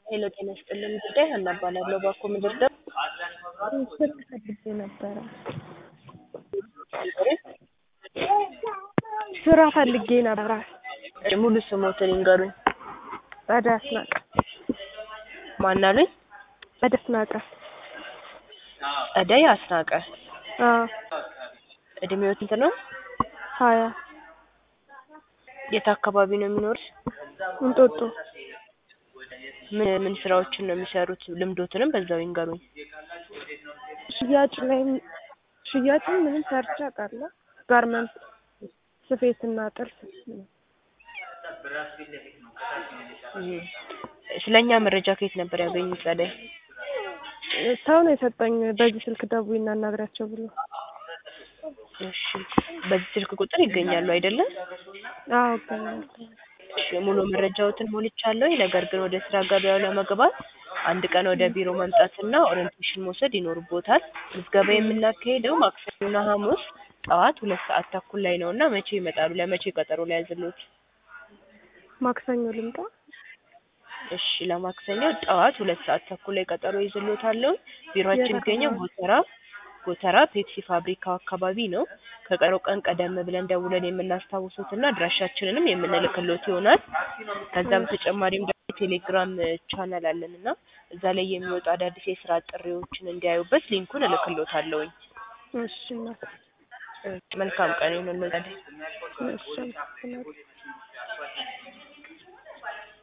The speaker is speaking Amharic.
ሄሎ ጤና ይስጥልን ጉዳይ ሀና እባላለሁ። ባኮ ምድር ደም ስልክ ፈልጌ ነበረ። ስራ ፈልጌ ነበረ። ሙሉ ስሞትን ይንገሩኝ። ጸደ አስናቀ ማን አሉኝ? ጸደ አስናቀ። ጸደይ አስናቀ። አዎ እድሜው ስንት ነው? ሀያ የት አካባቢ ነው የሚኖሩት? እንጦጦ ምን ምን ስራዎችን ነው የሚሰሩት? ልምዶትንም በዛው ይንገሩኝ። ሽያጭ ላይ ሽያጭም ምንም ሰርቼ አውቃለሁ። ጋርመንት ስፌትና ጥልፍ እህ፣ ስለኛ መረጃ ከየት ነበር ያገኙት? ጸደይ ሰው ነው የሰጠኝ። በዚህ ስልክ ደውይና አናግሪያቸው ብሎ። እሺ፣ በዚህ ስልክ ቁጥር ይገኛሉ አይደለም? አዎ እገኛለሁ። እሺ፣ ሙሉ መረጃዎትን ሞልቻለሁ። ነገር ግን ወደ ስራ ገበያው ለመግባት አንድ ቀን ወደ ቢሮ መምጣትና ኦሪንቴሽን መውሰድ ይኖርቦታል። ምዝገባ የምናካሄደው ማክሰኞና ሐሙስ ጠዋት ሁለት ሰዓት ተኩል ላይ ነው እና መቼ ይመጣሉ? ለመቼ ቀጠሮ ላይ ያዝሎት? ማክሰኞ ልምጣ? እሺ ለማክሰኞ ጠዋት ሁለት ሰዓት ተኩል ላይ ቀጠሮ ይዝሎታለሁ። ቢሮአችን የት የሚገኘው አካባቢ? ጎተራ ጎተራ ፔፕሲ ፋብሪካው አካባቢ ነው። ከቀጠሮ ቀን ቀደም ብለን ደውለን የምናስታውሱትና አድራሻችንንም የምንልክሎት ይሆናል። ከዛ በተጨማሪም ደግሞ ቴሌግራም ቻናል አለን እና እዛ ላይ የሚወጡ አዳዲስ የስራ ጥሪዎችን እንዲያዩበት ሊንኩን እልክሎታለሁኝ። እሺ እናት። መልካም ቀን ይሁንልዎት። እሺ አመሰግናለሁ።